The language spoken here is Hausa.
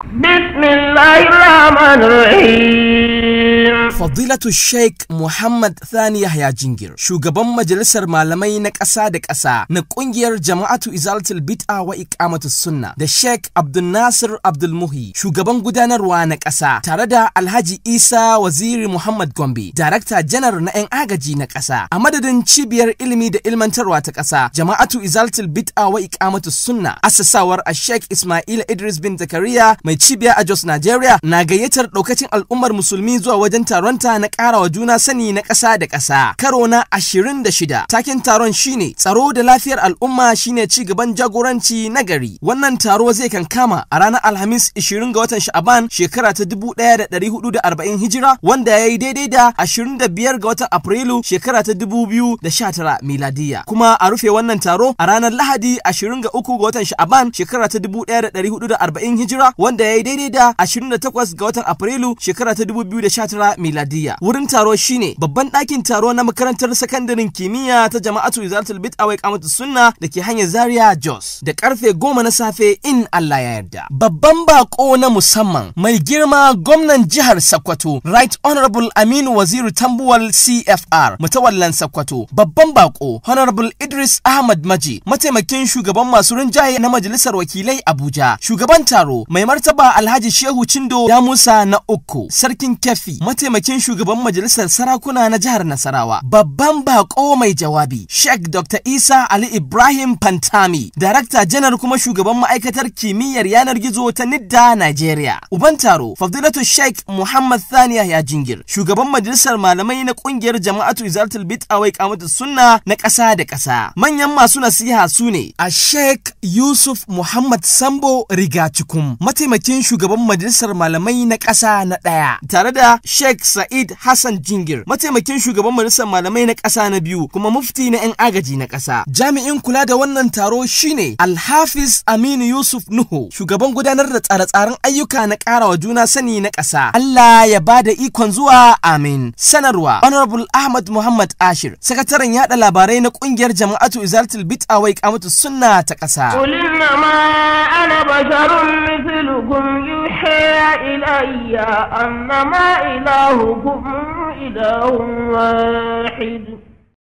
بسم الله الرحمن الرحيم Fadilatu Sheikh Muhammad Thani Yahya Jingir, shugaban majalisar malamai na ƙasa da ƙasa na ƙungiyar Jama'atu Izalatul Bid'a wa Iqamatus Sunna da Sheikh Abdul Nasir Abdul Muhi, shugaban gudanarwa na ƙasa, tare da Alhaji Isa Waziri Muhammad Gombe, Darakta Janar na 'yan agaji na ƙasa, a madadin cibiyar ilimi da ilmantarwa ta ƙasa, Jama'atu Izalatul Bid'a wa Iqamatus Sunna, asasawar a Sheikh Ismail Idris bin Zakariya mai cibiya a Jos Nigeria na gayyatar ɗaukacin al'ummar musulmi zuwa wajen taronta na ƙara wa juna sani na ƙasa da ƙasa. Karo na ashirin da shida. Takin taron shine tsaro da lafiyar al'umma shine ci gaban jagoranci na gari. Wannan taro zai kankama a ranar Alhamis 20 ga watan Sha'aban shekara ta 1440 Hijira wanda ya yi daidai da 25 ga watan Afrilu shekara ta 2019 miladiya. Kuma a rufe wannan taro a ranar Lahadi 23 ga watan Sha'aban shekara ta 1440 Hijira wanda ya yi daidai da 28 ga watan Afrilu shekara ta 2019 miladiya. Wurin taro shine babban ɗakin taro na makarantar sakandaren kimiyya ta jama'atu Izalatul Bid'a wa Iqamatu Sunna da ke hanyar Zaria Jos da karfe goma na safe in Allah ya yarda. Babban bako na musamman mai girma gwamnan jihar Sokoto Right Honorable Aminu Waziri Tambuwal CFR mutawallan Sokoto. Babban bako Honorable Idris Ahmad Maji mataimakin shugaban masu rinjaye na majalisar wakilai Abuja. Shugaban taro mai martaba Alhaji Shehu Chindo ya Musa na uku sarkin Kefi mataimakin shugaban majalisar sarakuna na jihar Nasarawa. Babban bako mai jawabi Sheikh Dr. Isa Ali Ibrahim Pantami darakta janar kuma shugaban ma'aikatar kimiyyar yanar gizo ta Nidda Nigeria. Uban taro Fadilatu Sheikh Muhammad Thani ya jingir shugaban majalisar malamai na kungiyar jama'atu Izalatul Bid'a wa Iqamatu Sunna na ƙasa da ƙasa. Manyan masu nasiha su ne a Sheikh Yusuf Muhammad Sambo Rigacikum mataimakin shugaban majalisar malamai na ƙasa na ɗaya tare da Sheikh Sa'id Hassan Jingir mataimakin shugaban majalisar malamai na ƙasa na biyu kuma mufti na 'yan agaji na ƙasa. Jami'in kula da wannan taro shine Alhafiz Aminu Yusuf Nuhu shugaban gudanar da tsare-tsaren ayyuka na ƙara wa juna sani na ƙasa. Allah ya ba da ikon zuwa amin. Sanarwa Honorable Ahmad Muhammad Ashir sakataren yada labarai na ƙungiyar jama'atu Izalatul Bid'a wa Iqamatu Sunna ta ƙasa. قل إنما أنا بشر مثلكم يوحى إلي أنما إلهكم إله واحد